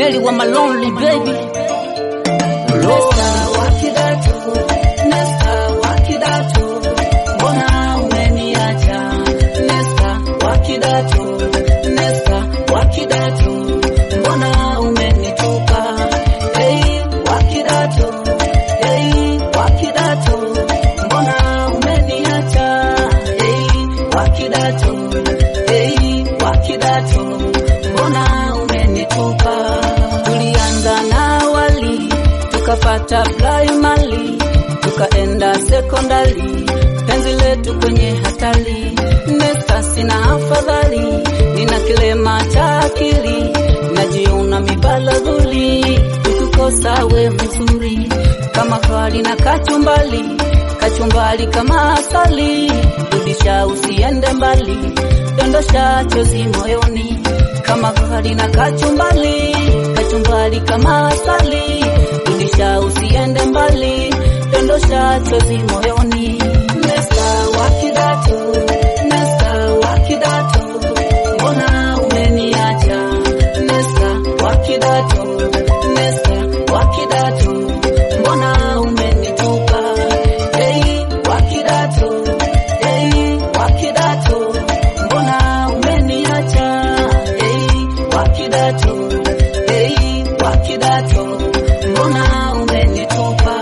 Nelly wa my lonely baby. Nesta wakidatu, Nesta wakidatu, mbona umeniacha? Nesta wakidatu, Nesta wakidatu, mbona umenitupa? Hey wakidatu, hey wakidatu, mbona umeniacha? Hey wakidatu, hey wakidatu, mbona umenitupa? Tulianza na awali tukapata primary tukaenda sekondari, penzi letu kwenye hatari. Nesta sina afadhali, nina kilema cha akili, najiona mibalaguli, ukikosa we mzuri kama hali na kachumbali, kachumbali kama asali, rudisha usiende mbali, dondosha chozi moyoni kama hali na kachumbali, kachumbali kama asali, rudisha usiende mbali, dondosha chozi moyoni. Nesta wakidatu, Nesta wakidatu, mbona umeniacha? Nesta wakidatu, Nesta wakidatu, mbona umenitupa? Hey wakidatu, hey wakidatu, mbona umeniacha? Hey wakidatu, hey wakidatu, mbona umenitupa?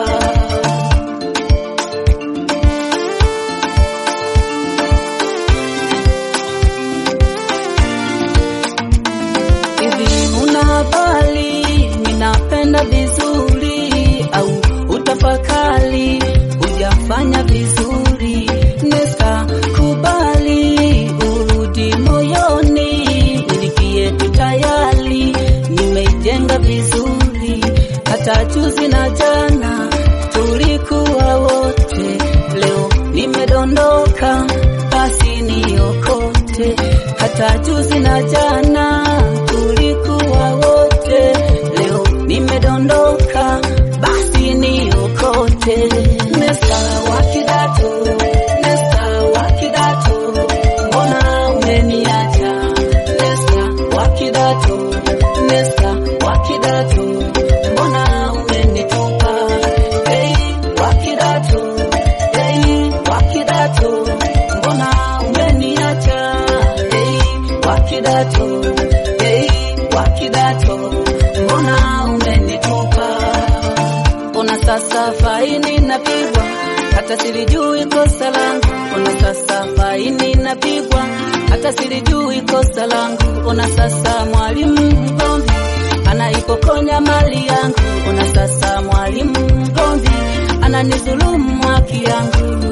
Hivi una habari ninapenda vizuri au utafakari hujafanya vizuri? Nesta kubali urudi moyoni, miliki yetu tayari nimeijenga vizuri, hata juzi na jana tulikuwa wote, leo nimedondoka, basi niokote. Hata juzi na jana tulikuwa wote, leo nimedondoka, basi niokote. Nesta wakidatu, Nesta wakidatu, mbona umeniacha? Nesta wakidatu, Nesta wakidatu, mbona umenitupa? Hey wakidatu, hey wakidatu, mbona umeniacha? Hey wakidatu, hey wakidatu, mbona umenitupa? Ona sasa faini napigwa, hata silijui kosa langu. Ona sasa faini napigwa, hata silijui kosa langu. Ona sasa mwalimu mgomvi anaipokonya mali yangu. Ona sasa mwalimu mgomvi ananizulumu haki yangu.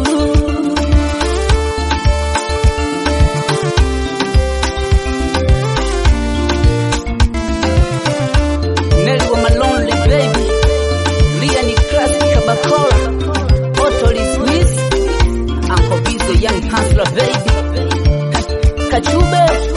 Nelly wa my lonely baby. Lia ni classic Kabakora. Otto Lee Smith. Uncle Bizzo young hustler baby. Kachube.